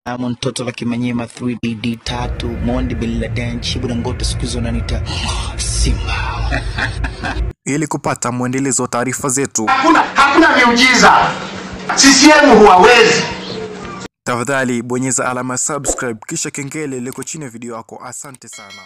Diamond Toto la Kimanyema 3D tatu Mondi Bila Denchi Budangoto siku hizo nanita Simba. Ili kupata mwendelezo wa taarifa zetu, Hakuna, hakuna miujiza. CCM huwawezi. tafadhali bonyeza alama ya subscribe kisha kengele liko chini ya video yako. Asante sana.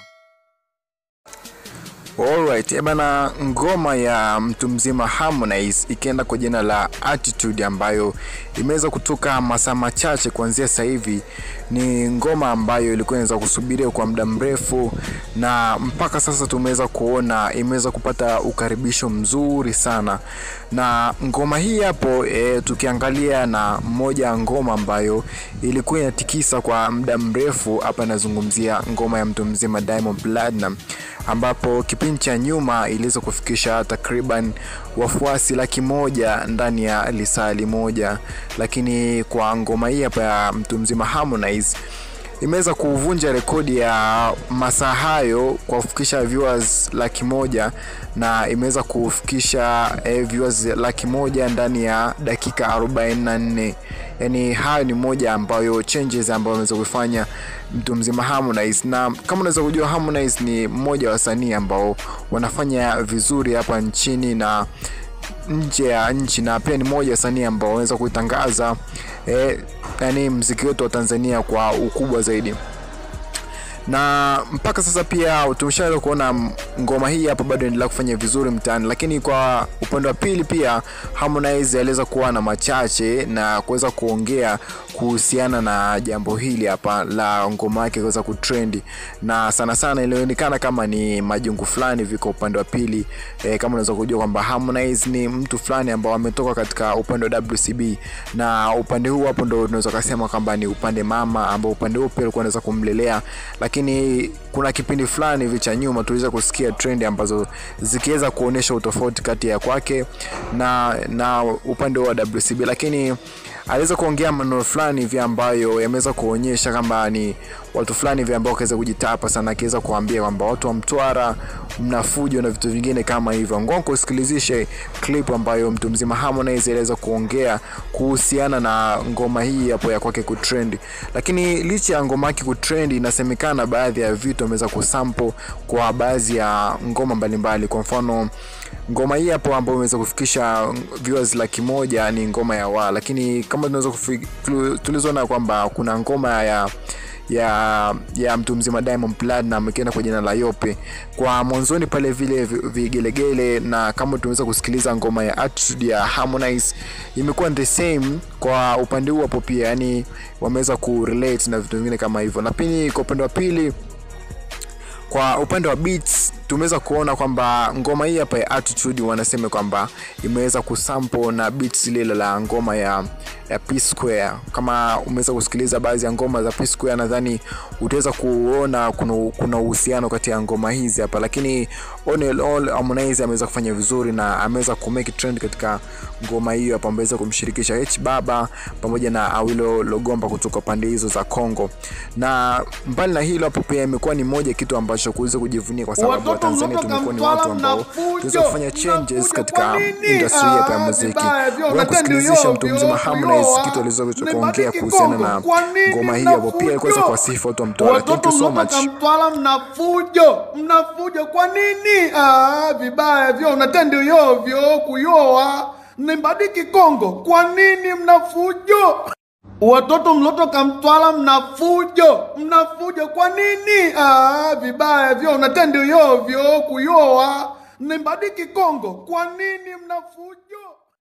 Alright, eh bana, ngoma ya mtu mzima Harmonize ikienda kwa jina la Attitude ambayo imeweza kutoka masaa machache kuanzia sasa hivi. Ni ngoma ambayo ilikuwa inaweza kusubiriwa kwa muda mrefu, na mpaka sasa tumeweza kuona imeweza kupata ukaribisho mzuri sana, na ngoma hii hapo e, tukiangalia na moja ya ngoma ambayo ilikuwa inatikisa kwa muda mrefu hapa, nazungumzia ngoma ya mtu mzima Diamond Platnumz ambapo kipindi cha nyuma iliweza kufikisha takriban wafuasi laki moja ndani ya lisali moja, lakini kwa ngoma hii hapa ya mtu mzima Harmonize imeweza kuvunja rekodi ya masaa hayo kwa kufikisha viewers laki moja na imeweza kufikisha eh, viewers laki moja ndani ya dakika 44 yani hayo ni moja ambayo changes ambayo ameweza kufanya mtu mzima Harmonize na kama unaweza kujua Harmonize ni mmoja wa wasanii ambao wanafanya vizuri hapa nchini na nje ya nchi na pia ni moja wasanii ambao wanaweza kuitangaza eh, yani mziki wetu wa Tanzania kwa ukubwa zaidi na mpaka sasa pia tumeshaweza kuona m- ngoma hii hapa bado inaendelea kufanya vizuri mtaani, lakini kwa upande wa pili pia Harmonize aliweza kuwa na machache na kuweza kuongea kuhusiana na jambo hili hapa la ngoma yake kuweza kutrendi, na sana sana ilionekana kama ni majungu fulani viko upande wa pili e, kama unaweza kujua kwamba Harmonize ni mtu fulani ambao ametoka katika upande wa WCB na upande huu hapo ndo unaweza kusema kwamba ni upande mama ambao upande huu pia alikuwa anaweza kumlelea lakini kuna kipindi fulani hivi cha nyuma tuliweza kusikia trendi ambazo zikiweza kuonyesha utofauti kati ya kwake na na upande wa WCB, lakini aliweza kuongea maneno fulani hivi ambayo yameweza kuonyesha kwamba ni watu fulani hivi ambao wakaweza kujitapa sana, akiweza kuambia kwamba watu wa Mtwara mna fujo na vitu vingine kama hivyo. Ngoja kusikilizishe clip ambayo mtu mzima Harmonize aliweza kuongea kuhusiana na ngoma hii hapo ya kwake kutrend, lakini licha ya ngoma yake kutrend, inasemekana baadhi ya vitu ameweza kusample kwa baadhi ya ngoma mbalimbali. Kwa mfano ngoma hii hapo ambayo imeweza kufikisha viewers laki moja ni ngoma ya wa, lakini kama tunaweza kufi- tu- tulizoona kwamba kuna ngoma ya ya ya mtu mzima Diamond Platnumz ikienda kwa jina la Yope kwa mwanzoni pale vile vi- vigelegele, na kama tunaweza kusikiliza ngoma ya Attitude ya Harmonize imekuwa the same kwa upande huu hapo pia, yani wameweza kurelate na vitu vingine kama hivyo, na pili kwa upande wa pili kwa upande wa beats tumeweza kuona kwamba ngoma hii hapa ya Attitude wanasema kwamba imeweza kusample na beats lile la ngoma ya ya P Square. Kama umeweza kusikiliza baadhi ya ngoma za P Square, nadhani utaweza kuona kuna kuna uhusiano kati ya ngoma hizi hapa, lakini on and all Harmonize ameweza kufanya vizuri na ameweza ku make trend katika ngoma hiyo hapa, ameweza kumshirikisha H Baba pamoja na Awilo Logomba kutoka pande hizo za Kongo, na mbali na hilo hapo pia imekuwa ni moja kitu ambacho kuweza kujivunia kwa sababu Watoto Watanzania mtoka tumekuwa ni Mtwara watu ambao mnafujo, tunaweza kufanya changes mnafujo katika kwa nini? industry hapa ya Ah, muziki. vibaya, vyo, Wewe unatenda kusikilizisha ovyo, mtu mzima Harmonize kuyoa, kitu aliweza kuongea mmebadiliki kuhusiana na Kongo. Kwa nini ngoma hiyo hapo, pia alikuweza mnafujo? kuwasifu watu wa Mtwara. Thank Watoto you so much. mtoka Mtwara mnafujo, mnafujo kwa nini? Ah, vibaya vyo, unatenda ovyo, kuyoa, mmebadiliki Kongo. Kwa nini mnafujo? Watoto mlotoka Mtwara mnafujo, mnafujo kwa nini? Ah, vibaya vyo, unatenda ovyo, kuyoa, mmebadiliki Kongo. Kwa nini mnafujo?